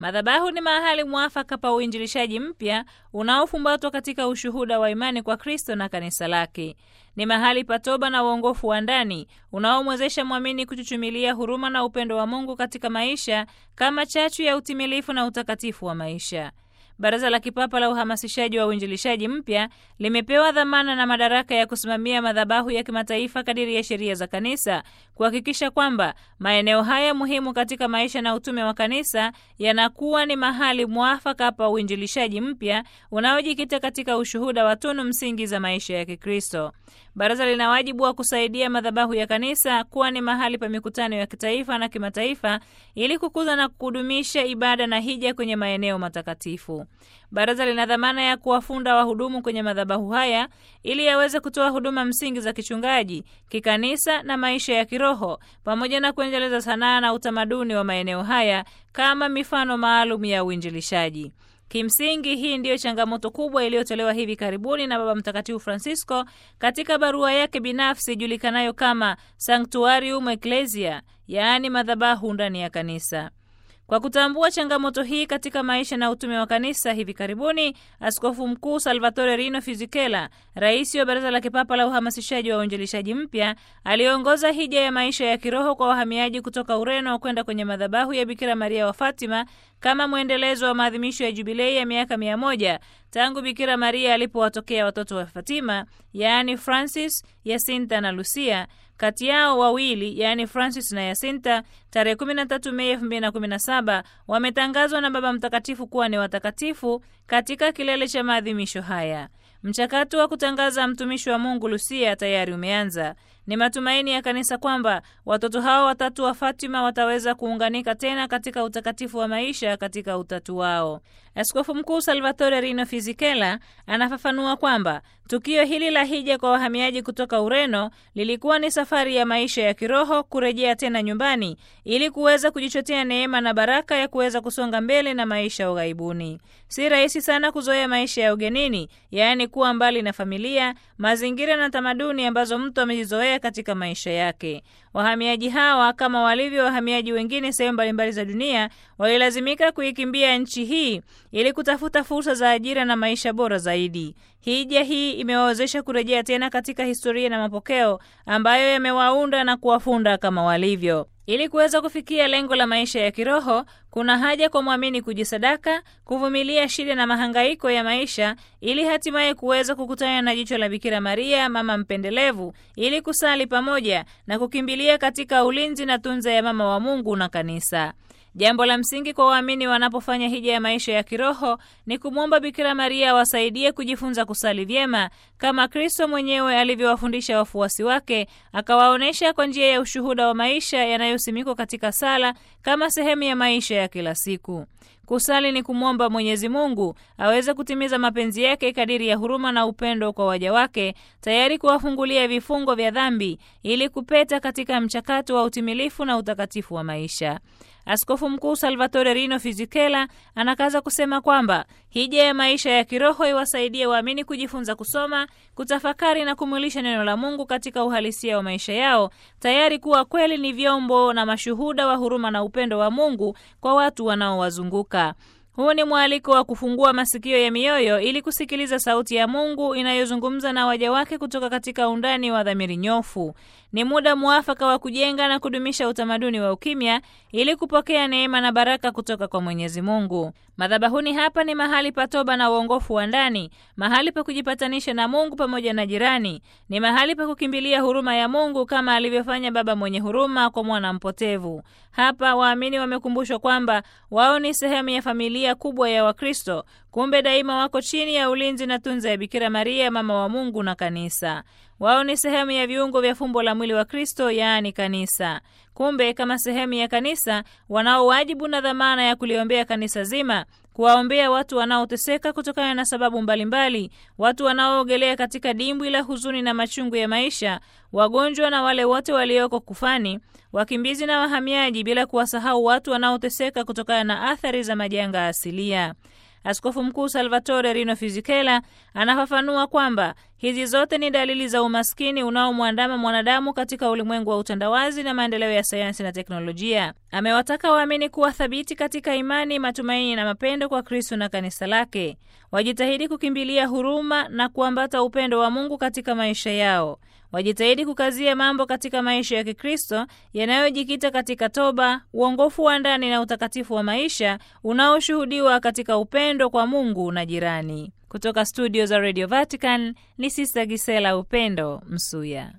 Madhabahu ni mahali mwafaka pa uinjilishaji mpya unaofumbatwa katika ushuhuda wa imani kwa Kristo na kanisa lake. Ni mahali pa toba na uongofu wa ndani unaomwezesha mwamini kuchuchumilia huruma na upendo wa Mungu katika maisha kama chachu ya utimilifu na utakatifu wa maisha. Baraza la Kipapa la Uhamasishaji wa Uinjilishaji Mpya limepewa dhamana na madaraka ya kusimamia madhabahu ya kimataifa kadiri ya sheria za kanisa, kuhakikisha kwamba maeneo haya muhimu katika maisha na utume wa kanisa yanakuwa ni mahali mwafaka pa uinjilishaji mpya unaojikita katika ushuhuda wa tunu msingi za maisha ya Kikristo. Baraza lina wajibu wa kusaidia madhabahu ya kanisa kuwa ni mahali pa mikutano ya kitaifa na kimataifa ili kukuza na kudumisha ibada na hija kwenye maeneo matakatifu. Baraza lina dhamana ya kuwafunda wahudumu kwenye madhabahu haya ili yaweze kutoa huduma msingi za kichungaji, kikanisa na maisha ya kiroho, pamoja na kuendeleza sanaa na utamaduni wa maeneo haya kama mifano maalum ya uinjilishaji. Kimsingi, hii ndiyo changamoto kubwa iliyotolewa hivi karibuni na Baba Mtakatifu Francisco katika barua yake binafsi ijulikanayo kama Sanctuarium Ecclesia, yaani madhabahu ndani ya kanisa. Kwa kutambua changamoto hii katika maisha na utume wa kanisa, hivi karibuni Askofu Mkuu Salvatore Rino Fisichella, rais wa Baraza la Kipapa la Uhamasishaji wa Uinjilishaji Mpya, aliongoza hija ya maisha ya kiroho kwa wahamiaji kutoka Ureno kwenda kwenye madhabahu ya Bikira Maria wa Fatima kama mwendelezo wa maadhimisho ya jubilei ya miaka mia moja tangu Bikira Maria alipowatokea watoto wa Fatima, yaani Francis, Yasinta na Lucia kati yao wawili yaani Francis na Yasinta tarehe 13 Mei 2017 wametangazwa na Baba Mtakatifu kuwa ni watakatifu katika kilele cha maadhimisho haya. Mchakato wa kutangaza mtumishi wa Mungu Lucia tayari umeanza. Ni matumaini ya kanisa kwamba watoto hao watatu wa Fatima wataweza kuunganika tena katika utakatifu wa maisha katika utatu wao. Askofu Mkuu Salvatore Rino Fisichella anafafanua kwamba tukio hili la hija kwa wahamiaji kutoka Ureno lilikuwa ni safari ya maisha ya kiroho kurejea tena nyumbani ili kuweza kujichotea neema na baraka ya kuweza kusonga mbele na maisha ya ughaibuni. Si rahisi sana kuzoea maisha ya ugenini, yaani kuwa mbali na familia, mazingira na tamaduni ambazo mtu amejizoea katika maisha yake. Wahamiaji hawa kama walivyo wahamiaji wengine sehemu mbalimbali za dunia walilazimika kuikimbia nchi hii ili kutafuta fursa za ajira na maisha bora zaidi. Hija hii imewawezesha kurejea tena katika historia na mapokeo ambayo yamewaunda na kuwafunda kama walivyo. Ili kuweza kufikia lengo la maisha ya kiroho, kuna haja kwa mwamini kujisadaka, kuvumilia shida na mahangaiko ya maisha, ili hatimaye kuweza kukutana na jicho la Bikira Maria, mama mpendelevu, ili kusali pamoja na kukimbilia katika ulinzi na tunza ya mama wa Mungu na kanisa. Jambo la msingi kwa waamini wanapofanya hija ya maisha ya kiroho ni kumwomba Bikira Maria awasaidie kujifunza kusali vyema kama Kristo mwenyewe alivyowafundisha wafuasi wake, akawaonyesha kwa njia ya ushuhuda wa maisha yanayosimikwa katika sala kama sehemu ya maisha ya kila siku. Kusali ni kumwomba Mwenyezi Mungu aweze kutimiza mapenzi yake kadiri ya huruma na upendo kwa waja wake, tayari kuwafungulia vifungo vya dhambi ili kupeta katika mchakato wa utimilifu na utakatifu wa maisha. Askofu Mkuu Salvatore Rino Fisichella anakaza kusema kwamba hija ya maisha ya kiroho iwasaidie waamini kujifunza kusoma, kutafakari na kumwilisha neno la Mungu katika uhalisia wa maisha yao, tayari kuwa kweli ni vyombo na mashuhuda wa huruma na upendo wa Mungu kwa watu wanaowazunguka. Huu ni mwaliko wa kufungua masikio ya mioyo ili kusikiliza sauti ya Mungu inayozungumza na waja wake kutoka katika undani wa dhamiri nyofu. Ni muda mwafaka wa kujenga na kudumisha utamaduni wa ukimya ili kupokea neema na baraka kutoka kwa Mwenyezi Mungu. Madhabahuni hapa ni mahali pa toba na uongofu wa ndani, mahali pa kujipatanisha na Mungu pamoja na jirani. Ni mahali pa kukimbilia huruma ya Mungu kama alivyofanya baba mwenye huruma kwa mwana mpotevu. Hapa waamini wamekumbushwa kwamba wao ni sehemu ya familia kubwa ya Wakristo, kumbe daima wako chini ya ulinzi na tunza ya Bikira Maria, mama wa Mungu na kanisa. Wao ni sehemu ya viungo vya fumbo la mwili wa Kristo, yaani kanisa. Kumbe kama sehemu ya kanisa, wanao wajibu na dhamana ya kuliombea kanisa zima, kuwaombea watu wanaoteseka kutokana na sababu mbalimbali mbali, watu wanaoogelea katika dimbwi la huzuni na machungu ya maisha, wagonjwa na wale wote walioko kufani, wakimbizi na wahamiaji, bila kuwasahau watu wanaoteseka kutokana na athari za majanga asilia. Askofu Mkuu Salvatore Rino Fisichella anafafanua kwamba hizi zote ni dalili za umaskini unaomwandama mwanadamu katika ulimwengu wa utandawazi na maendeleo ya sayansi na teknolojia. Amewataka waamini kuwa thabiti katika imani, matumaini na mapendo kwa Kristo na kanisa lake. Wajitahidi kukimbilia huruma na kuambata upendo wa Mungu katika maisha yao. Wajitahidi kukazia mambo katika maisha ya Kikristo yanayojikita katika toba, uongofu wa ndani na utakatifu wa maisha unaoshuhudiwa katika upendo kwa Mungu na jirani. Kutoka studio za Radio Vatican ni Sister Gisela Upendo Msuya.